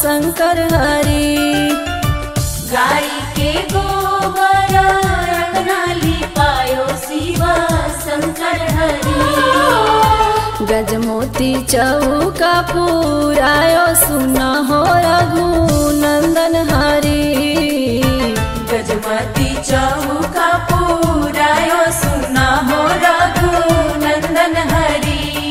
शंकर हरि गाय के गोबर रंगना लिपायो शिवा शंकर हरि गजमोती चौका पुरायो सुन हो रघुनंदन हरि गजमती चौका पुरायो सुना हो रघु नंदन हरि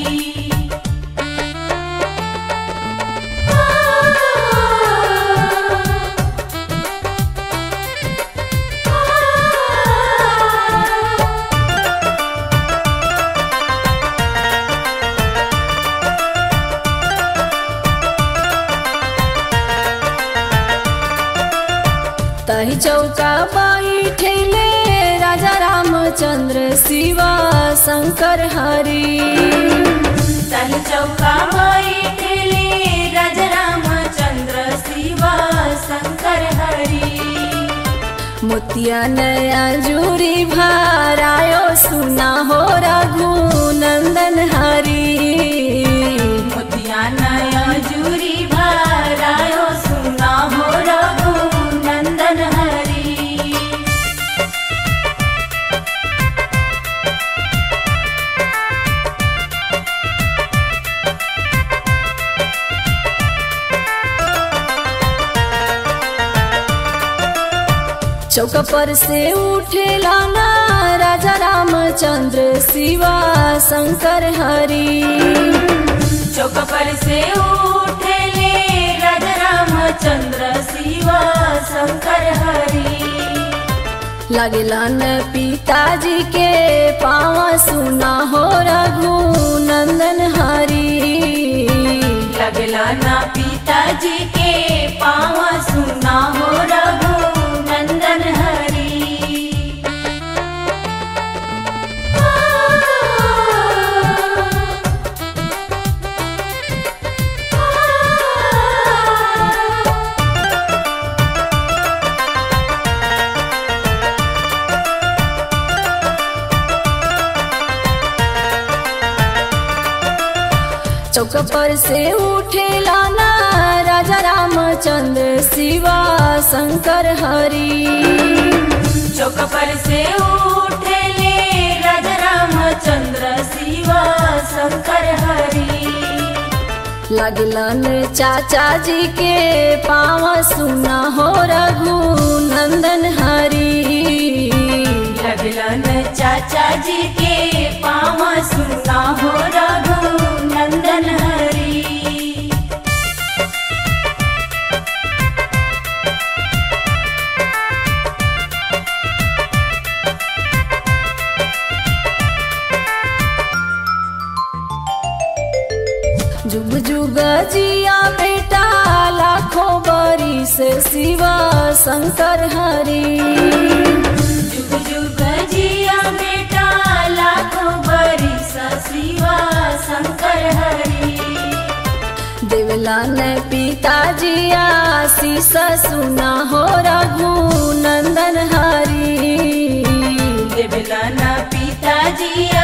तही चौका बैठेले राजा रामचंद्र शिवा शंकर हरि तही चौका बैठेले राजा रामचंद्र शिवा शंकर हरि मोतिया नया जूरी भरायो सुना हो रघुनंदन हरि मोतिया नया जूरी भरायो सुना हो रघु नंदन हरि चौक पर से उठेला ना राजा रामचंद्र शिवा शंकर हरि चौक पर से उठले राजा रामचंद्र शिवा शंकर हरि लगलन पिताजी के पाँव सुना हो रघुनंदन हरि लगला ना पिताजी के पाँव सुना हो रघु नंदन हरि चौक पर से उठेला ना राजा रामचंद्र शिवा शंकर हरि चौक पर से उठले राजा रामचंद्र शिवा शंकर हरि लगलन चाचा जी के पाँव सुना हो रघुनंदन हरि लगलन चाचा जी के पाँव सुना हो रघु नंदन हरि जुग जुग जिया बेटा लाखों बरिस शिवा शंकर हरि जुग जुग जिया बेटा लाखों बरिस शिवा शंकर हरि देवलन पिताजी आशीष सुना हो रघुनंदन हरि देवलन पिताजी